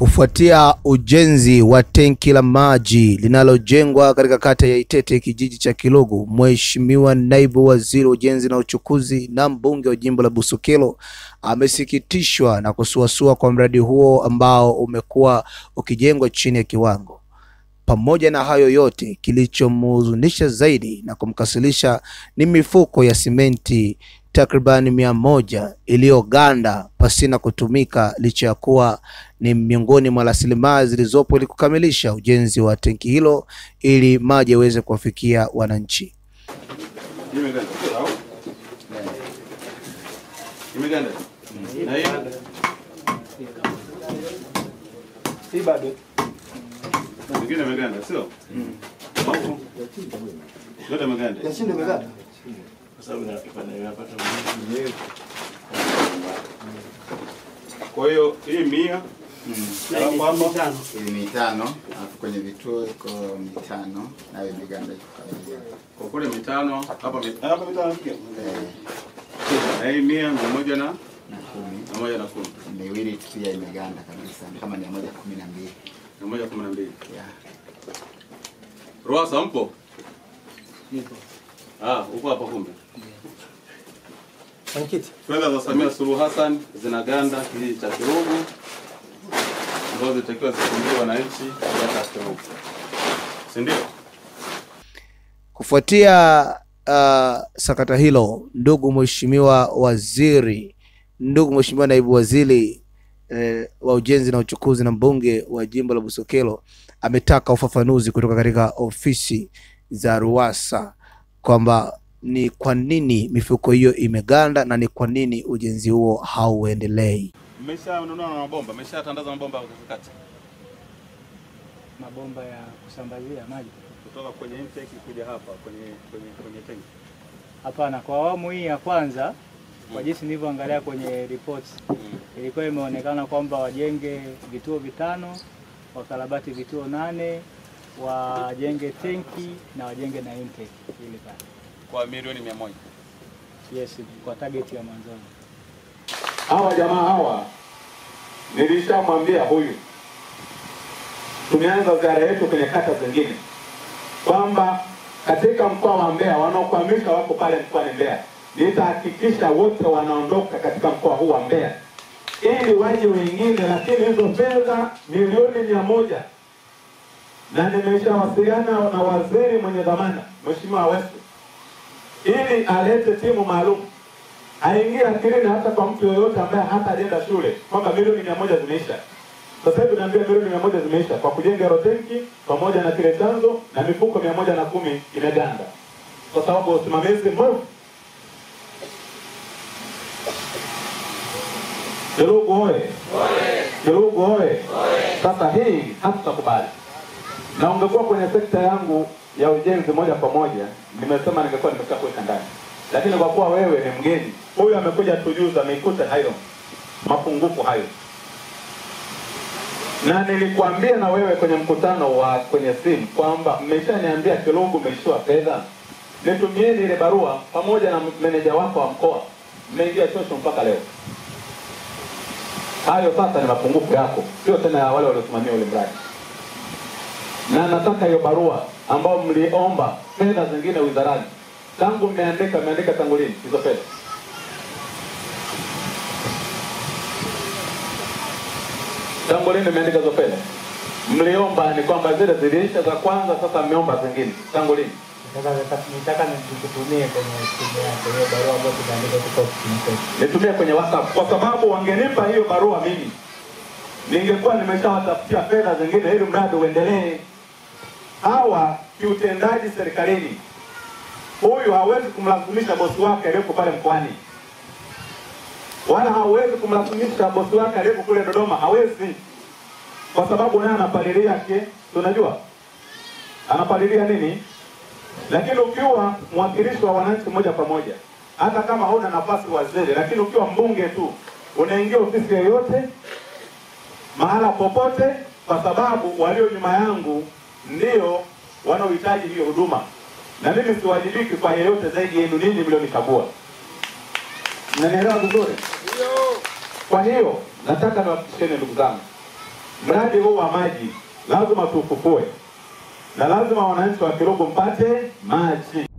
Kufuatia ujenzi wa tenki la maji linalojengwa katika kata ya Itete kijiji cha Kilogo, Mheshimiwa Naibu Waziri wa Ujenzi na Uchukuzi na mbunge wa jimbo la Busokelo amesikitishwa na kusuasua kwa mradi huo ambao umekuwa ukijengwa chini ya kiwango. Pamoja na hayo yote, kilichomhuzunisha zaidi na kumkasirisha ni mifuko ya simenti takribani mia moja iliyoganda pasina kutumika licha ya kuwa ni miongoni mwa rasilimali zilizopo ili kukamilisha ujenzi wa tenki hilo ili maji yaweze kuwafikia wananchi. Imeganda. Sawa? Imeganda. Na hii Hii bado. nyingine imeganda, sio? Au? Yote imeganda. Yashinde imeganda. Kwa hiyo hii mia alafu hapa ili mitano alafu kwenye vituo iko mitano nayo imeganda iko kawaida. kwa kule mitano hapa mi- hapa mitano pia. Eh, Na hii mia mia moja na na kumi mia moja na kumi. miwili tu pia imeganda kabisa ni kama mia moja kumi na mbili Mia moja kumi na mbili. yeah. Ruasa mpo? Ah, uko hapa kumbe. Mwenyekiti. Fedha za Samia Suluhu Hassan zinaganda kijiji cha Kirugu ambazo zitakiwa zifungie wananchi wa kata ya Kirugu. Si ndio? Kufuatia uh, sakata hilo, ndugu mheshimiwa waziri, ndugu mheshimiwa naibu waziri eh, wa ujenzi na uchukuzi na mbunge wa jimbo la Busokelo ametaka ufafanuzi kutoka katika ofisi za RUWASA kwamba ni kwa nini mifuko hiyo imeganda na ni kwa nini ujenzi huo hauendelei. Mmeshanunua na mabomba, mmeshatandaza mabomba katikati mabomba ya kusambazia maji. kutoka kwenye intake kuja hapa kwenye kwenye kwenye tanki. Hapana, kwa awamu hii ya kwanza, kwa jinsi nilivyoangalia kwenye reports, ilikuwa imeonekana kwamba wajenge vituo vitano, wakarabati vituo nane, wajenge tenki na wajenge na intake ili pale. Kwa milioni mia moja. Yes, kwa target ya mwanzoni. hawa jamaa hawa nilishamwambia huyu, tumeanza ziara yetu kwenye kata zingine kwamba katika mkoa wa Mbeya wanaokwamisha wako pale mkoani Mbeya, nitahakikisha wote wanaondoka katika mkoa huu wa Mbeya ili waje wengine, lakini hizo fedha milioni mia moja na nimeshawasiliana na waziri mwenye dhamana Mheshimiwa Wesu ili alete timu maalum aingie akilini hata kwa mtu yoyote ambaye hata ajenda shule kwamba milioni mia moja zimeisha. Sasa hivi naambia milioni mia moja zimeisha kwa kujenga hilo tenki pamoja na kile chanzo na mifuko mia moja na kumi imeganda kwa sababu ya usimamizi mbovu. Kirugu oye! Kirugu oye! Sasa hii hatutakubali, na ungekuwa kwenye sekta yangu ya ujenzi moja kwa moja, nimesema ningekuwa nimesha kuweka ndani, lakini kwa kuwa wewe ni mgeni, huyu amekuja tujuza, ameikuta hayo mapungufu hayo, na nilikwambia na wewe kwenye mkutano wa kwenye simu kwamba mmeshaniambia Kirugu umeishiwa fedha, nitumieni ile barua pamoja na meneja wako wa mkoa, mmeingia chosho mpaka leo. Hayo sasa ni mapungufu yako, sio tena ya wale waliosimamia ule mradi na nataka hiyo barua ambayo mliomba fedha zingine wizarani, tangu mmeandika mmeandika tangu lini hizo fedha? Tangu lini mmeandika hizo fedha? Mliomba ni kwamba zile ziliisha za kwanza, sasa mmeomba zingine. Tangu lini? Nitaka nikutumie kwenye simu yako hiyo barua ambayo tumeandika kutoka ofisini kwetu. nitumie kwenye WhatsApp kwa sababu wangenipa hiyo barua mimi ningekuwa nimeshawatafutia fedha zingine ili mradi uendelee. Hawa kiutendaji serikalini, huyu hawezi kumlazimisha bosi wake aliyeko pale mkoani, wala hawezi kumlazimisha bosi wake aliyeko kule Dodoma, hawezi, kwa sababu naye anapalilia ke, tunajua anapalilia nini lakini ukiwa mwakilishi wa wananchi moja kwa moja, hata kama huna nafasi waziri, lakini ukiwa mbunge tu, unaingia ofisi yoyote mahala popote, kwa sababu walio nyuma yangu ndio wanaohitaji hiyo huduma, na mimi siwajibiki kwa yeyote zaidi yenu ninyi mlionichagua. Mnanielewa vizuri? Kwa hiyo nataka niwahakikisheni ndugu zangu, mradi huu wa maji lazima tufufue, na lazima wananchi wa Kilogo mpate maji.